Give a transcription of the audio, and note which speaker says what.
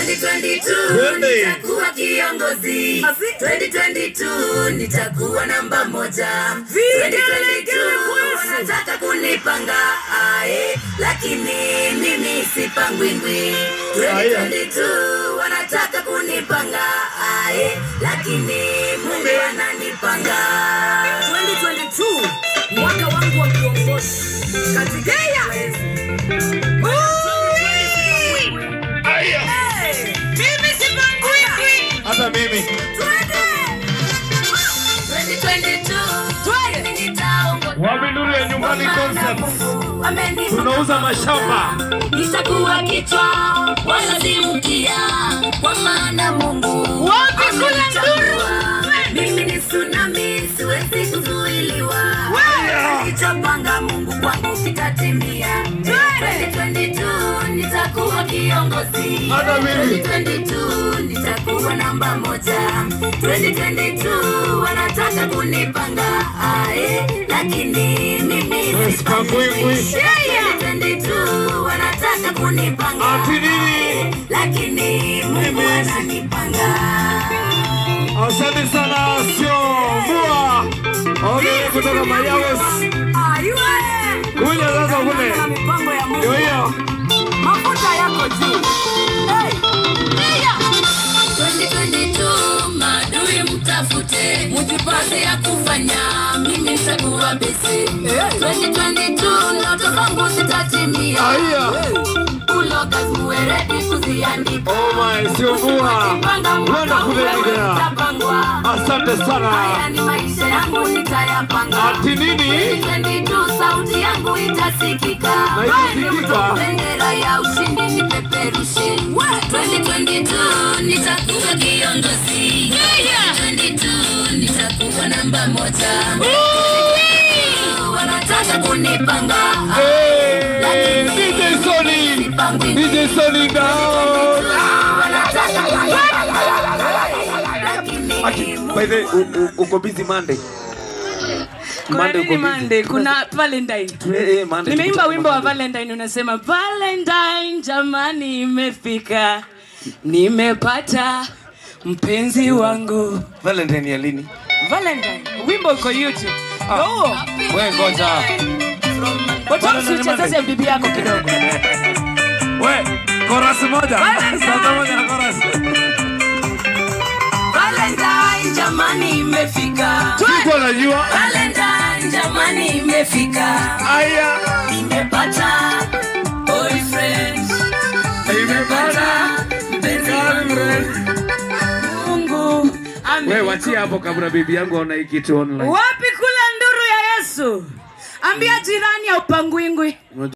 Speaker 1: 2022
Speaker 2: Twende.
Speaker 1: nitakuwa kiongozi. 2022 nitakuwa namba moja.
Speaker 3: Vigelegele
Speaker 1: 2022
Speaker 3: kwetu.
Speaker 1: wanataka kunipanga ae, lakini mimi sipangwingwi. 2022 wanataka kunipanga ae, lakini Mungu ananipanga.
Speaker 3: 2022 mwaka wangu wa kuongoza katika mimi sipangwingwi
Speaker 2: hata mimi
Speaker 1: 2022 mimi nitaongoza.
Speaker 2: waminduru ya nyumbani concept
Speaker 1: Wamenifunga
Speaker 2: tunauza mashamba
Speaker 1: nitakuwa kichwa wala si mkia, kwa maana Mungu
Speaker 3: Wapi kule
Speaker 1: amenichagua. Mimi ni tsunami, siwezi kuzuiliwa. Alichopanga Mungu kwangu kitatimia. 2022 nitakuwa kiongozi.
Speaker 2: Hata mimi.
Speaker 1: 2022 nitakuwa namba moja. 2022 wanataka kunipanga ae, lakini mimi
Speaker 2: Sipangwingwi.
Speaker 1: 2022 wanataka kunipanga
Speaker 2: Ati nini?
Speaker 1: lakini Mungu ananipanga.
Speaker 2: asante sana sio mvua ongee kutoka mayawes kuja sasa kule
Speaker 3: na mipango ya Mungu
Speaker 2: ndio hiyo
Speaker 3: mafuta yako juu hey.
Speaker 1: 2022 maadui mtafute, mujipate ya kufanya, mimi nitakuwa busy. 2022 ndoto zangu zitatimia,
Speaker 2: aiya
Speaker 1: ulogas muwe ready kuziandika.
Speaker 2: oh my sio mvua
Speaker 1: Panga
Speaker 2: Kwenda
Speaker 1: mwaka
Speaker 2: kule
Speaker 1: uwe
Speaker 2: Nigeria.
Speaker 1: utapangwa.
Speaker 2: asante
Speaker 1: Haya
Speaker 2: sana
Speaker 1: ni maisha yangu nitayapanga.
Speaker 2: ati nini
Speaker 1: 2022 sauti yangu itasikika.
Speaker 2: Na itasikika?
Speaker 1: Bendera ya ushindi nipeperushe. 2022 nitakuwa kiongozi. 2022 nitakuwa namba moja. Wanataka kunipanga.
Speaker 2: Hey, DJ Sony DJ Sony down Ati, by the way, u- u- uko busy Monday
Speaker 3: Kuna
Speaker 2: Monday
Speaker 3: nini
Speaker 2: uko busy?
Speaker 3: Monday? Kuna Valentine.
Speaker 2: Eh, eh, Monday
Speaker 3: Nimeimba
Speaker 2: tukutane
Speaker 3: wimbo wa
Speaker 2: Monday.
Speaker 3: Valentine unasema Valentine jamani imefika. Nimepata mpenzi wangu.
Speaker 2: Valentine ya lini?
Speaker 3: Valentine. Wimbo uko YouTube. Oh.
Speaker 2: Wewe ngoja.
Speaker 3: Watamsi uchezeze bibi yako kidogo.
Speaker 2: We, chorus moja.
Speaker 3: Valentine.
Speaker 2: Sauti moja na chorus.
Speaker 1: Valentine jamani imefika.
Speaker 2: Siko najua.
Speaker 1: Valentine jamani imefika.
Speaker 2: Aya.
Speaker 1: Nimepata boyfriend. Nimepata mpenzi wangu.
Speaker 3: Mungu ame
Speaker 2: We, wachia hapo kabla bibi yangu aona hii kitu online.
Speaker 3: Wapi kula nduru ya Yesu? Ambia jirani ya upangwingwi.